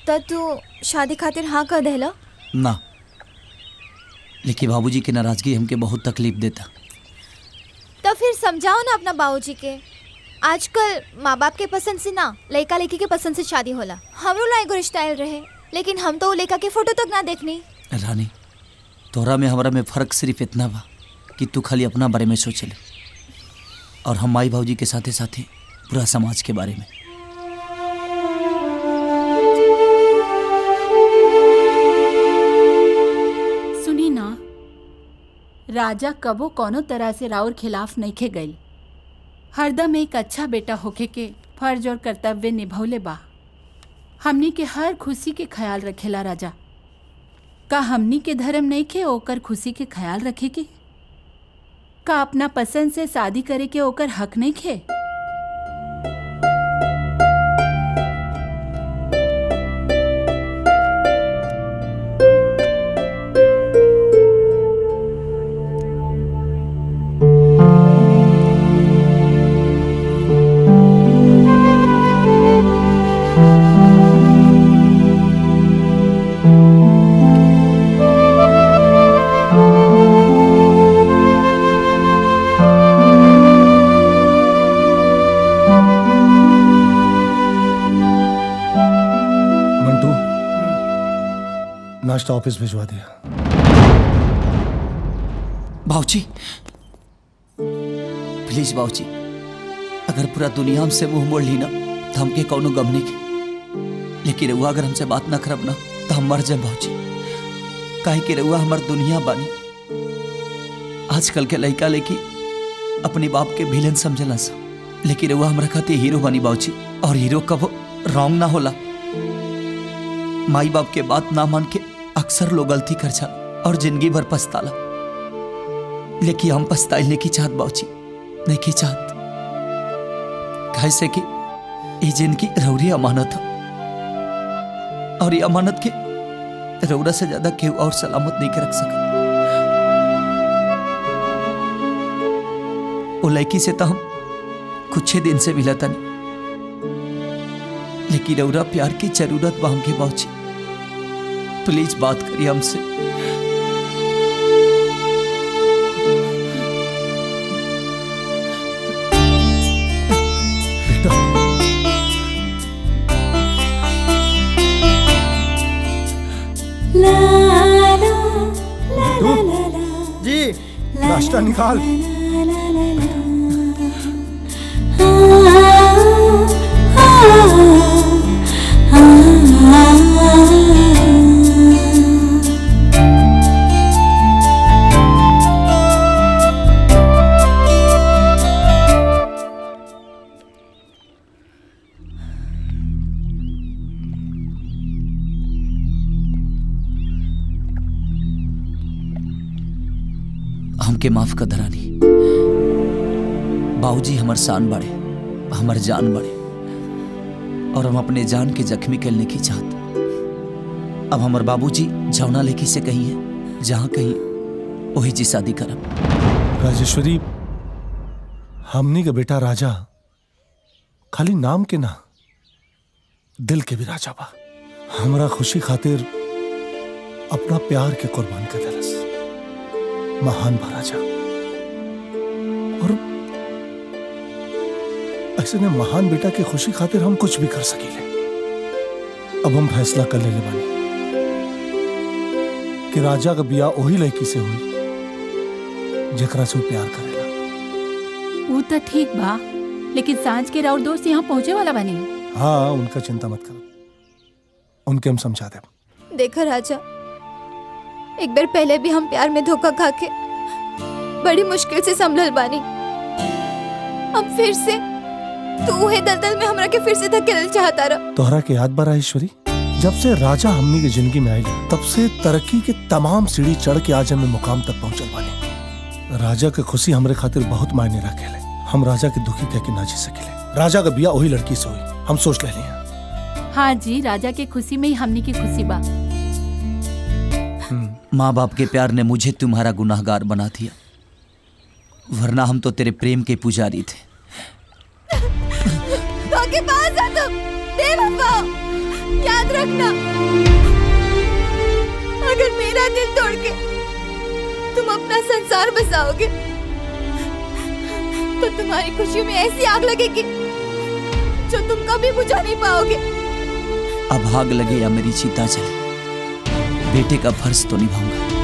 तो तू शादी खातिर हाँ कर देला ना लेकिन बाबूजी की नाराजगी हमके बहुत तकलीफ देता तो फिर समझाओ ना अपना बाबूजी के आजकल माँ बाप के पसंद से ना लड़का लड़की के पसंद से शादी होला हमरो ला एगो रिश्ता आयल रहे लेकिन हम तो वो लड़का के फोटो तक ना देखनी रानी तोहरा में हमरा में फ़र्क सिर्फ इतना बा कि तू खाली अपना बारे में सोचले और हम माई बाबूजी के साथे साथे पूरा समाज के बारे में सुनी ना राजा कबो कोनो तरह से राउर खिलाफ नइखे गई हरदम एक अच्छा बेटा होखे के फर्ज और कर्तव्य निभौले बा हमनी के हर खुशी के ख्याल रखेला राजा का हमनी के धर्म नइखे ओकर खुशी के ख्याल रखे के का अपना पसंद से शादी करे के ओकर हक नइखे मंटू नाश्ता ऑफिस भिजवा दिया बाबूजी प्लीज बाबूजी अगर पूरा दुनिया हमसे मुंह मोड़ ली ना तो हमके कौनो गम नहीं के लेकिन रउआ अगर हमसे बात ना करब ना तो हम मर जाए बाबूजी काहे कि रउआ हमार दुनिया बानी आजकल के लड़का लड़की अपने बाप के विलन समझला सा लेकिन रउआ हमरा खातिर हीरो बनी बाबूजी और हीरो कब रॉन्ग ना होला माई बाप के बात ना मान के अक्सर लोग गलती कर जा और जिंदगी भर पछताला लेकिन हम पछताइल नहीं की चाहत बाबूजी नहीं की चाहत कैसे कि ये जिंदगी रौरी अमानत है और ये अमानत के रौरा से ज्यादा केहू और सलामत नहीं के रख सका वो लड़की से तो हम कुछ ही दिन से मिला था नहीं लेकिन रौरा प्यार की जरूरत बा हमके बाबूजी प्लीज बात करिए हमसे जी नाश्ता निकाल हमके माफ कर धरानी बाबूजी हमर शान बड़े हमर जान बड़े और हम अपने जान के जख्मी करने की चाहत अब हमर बाबूजी जौना लेखी से कही है जहाँ कहीं वही जी शादी करब राजेश्वरी हमनी के बेटा राजा खाली नाम के ना दिल के भी राजा बा हमरा खुशी खातिर अपना प्यार के कुर्बान कर दिलस महान बा राजा और ऐसे ने महान बेटा की खुशी खातिर हम कुछ भी कर सकीले अब हम फैसला कर लेले बानी कि राजा का बिया वही लड़की से हुई जेकरा से वो प्यार करेला ऊ तो ठीक बा लेकिन सांझ के राउर दोस्त यहाँ पहुँचे वाला बनी हाँ उनका चिंता मत करो उनके हम समझा दे देखा राजा एक बार पहले भी हम प्यार में धोखा खा के बड़ी मुश्किल से संभल बानी अब फिर से तू उहे दलदल में हमरा के फिर से धकेल चाहता रहा तोहरा के याद बा ईश्वरी जब से राजा हमनी की जिंदगी में आई तब से तरक्की के तमाम सीढ़ी चढ़ के आज हमें मुकाम तक पहुंचल बानी राजा के खुशी हमरे खातिर बहुत मायने रखेले हम राजा के दुखी कह के ना जी सकेले राजा का बिया वही लड़की से हुई हम सोच ले लिया हाँ जी राजा के खुशी में ही हमनी की खुशी बा माँ बाप के प्यार ने मुझे तुम्हारा गुनाहगार बना दिया वरना हम तो तेरे प्रेम के पुजारी थे तो के पास आ तुम बेवफा याद रखना अगर मेरा दिल तोड़ के तुम अपना संसार बसाओगे तो तुम्हारी खुशियों में ऐसी आग लगेगी जो तुम कभी बुझा नहीं पाओगे अब आग लगे या मेरी चिता जले बेटे का फर्ज तो निभाऊंगा